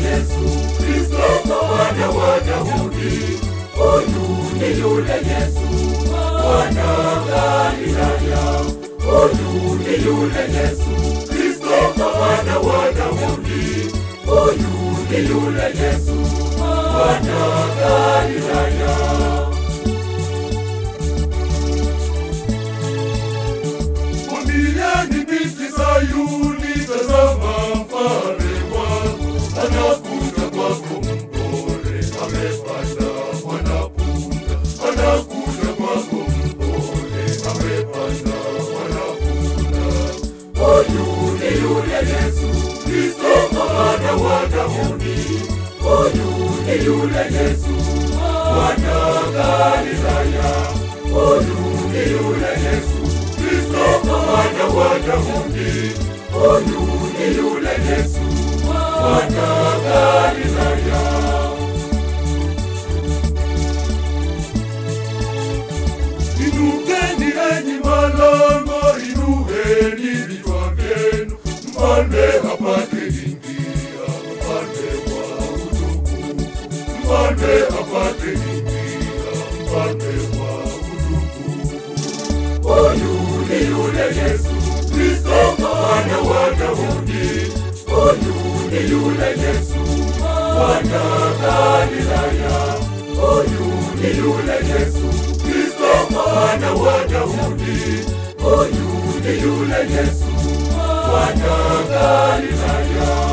Yesu Kristo mwana wa Daudi, huyu ni yule Yesu mwana Galilaya, huyu ni yule Yesu Kristo mwana wa Daudi, huyu ni yule Yesu mwana Galilaya. Mwambieni binti Sayuni, tazama mfalme wako anakuja kwako mpole, amepanda mwanapunda, anakuja kwako mpole, amepanda mwanapunda. Huyu ni yule Yesu Kristo mwana wa Daudi, huyu ni yule Yesu mwana Galilaya, huyu ni yule Yesu Kristo mwana wa Daudi, huyu ni yule Yesu mwana Galilaya. Inukeni enyi malango, inueni vichwa vyenu, mfalme apate ingia, mfalme wa utukufu, mfalme apate ingia, mfalme wa utukufu. Huyu ni yule Yesu Kristo mwana wa Daudi, huyu ni yule Yesu mwana Galilaya, huyu ni yule Yesu Kristo mwana wa Daudi, huyu ni yule Yesu mwana Galilaya.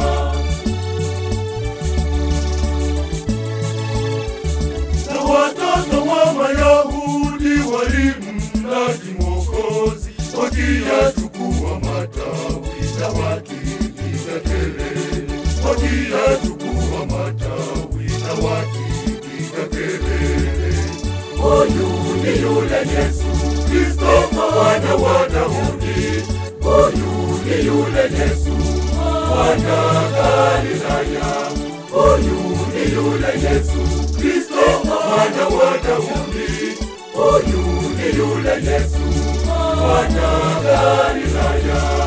na watoto wa Mayahudi walimlaki Mwokozi, wakiyachukua matawi na wakipiga kelele, wakiyachukua matawi na wakipiga kelele. Huyu ni yule Yesu Kristo mwana wa Daudi, huyu ni yule Yesu mwana Galilaya, huyu ni yule Yesu Kristo mwana wa Daudi, huyu ni yule Yesu mwana Galilaya.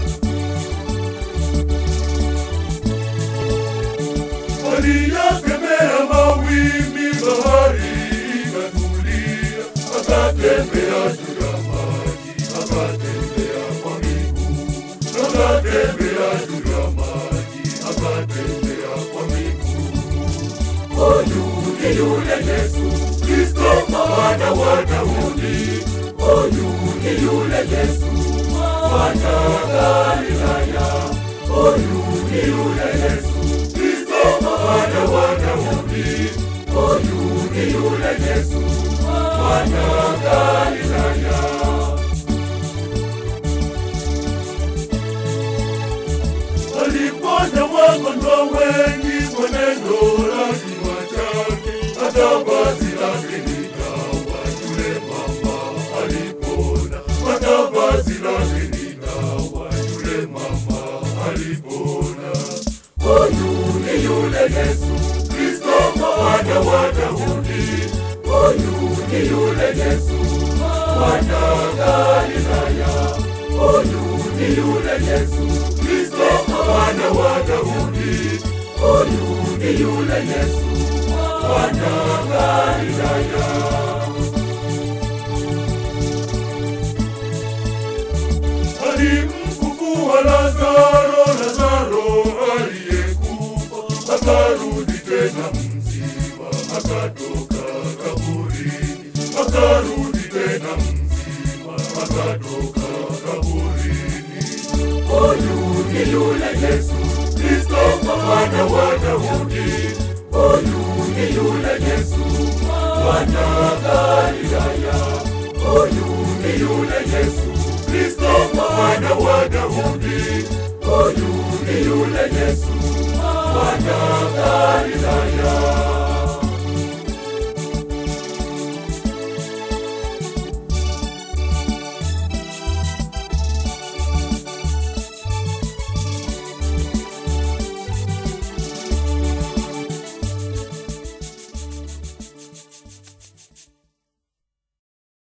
Aliyakemea mawimbi, bahari ikatulia, akatembea juu ya maji, akatembea kwa miguu, akatembea juu ya maji, akatembea kwa miguu. Huyu ni yule Yesu Kristo mwana wa Daudi, huyu ni yule Yesu mwana Galilaya, huyu ni yule Yesu Kristo mwana wa Daudi, huyu ni yule Yesu mwana Galilaya. Aliponya wagonjwa wengi kwa neno la kinywa chake, hata vazi lake likawa yule mama alipona, hata vazi lake likawa yule mama alipona. Huyu ni yule Yesu Kristo mwana wa Daudi, huyu ni yule Yesu mwana Galilaya, huyu ni yule Yesu Kristo mwana wa Daudi, huyu ni yule Yesu mwana Galilaya. Alimfufua Lazaro, Lazaro aliyekufa akarudi tena mzima, akatoka kaburini, akarudi tena mzima, akatoka kaburini. Huyu ni yule Yesu Kristo mwana wa Daudi, huyu ni yule Yesu mwana Galilaya, huyu ni yule Yesu Kristo mwana wa Daudi, huyu ni yule Yesu mwana Galilaya.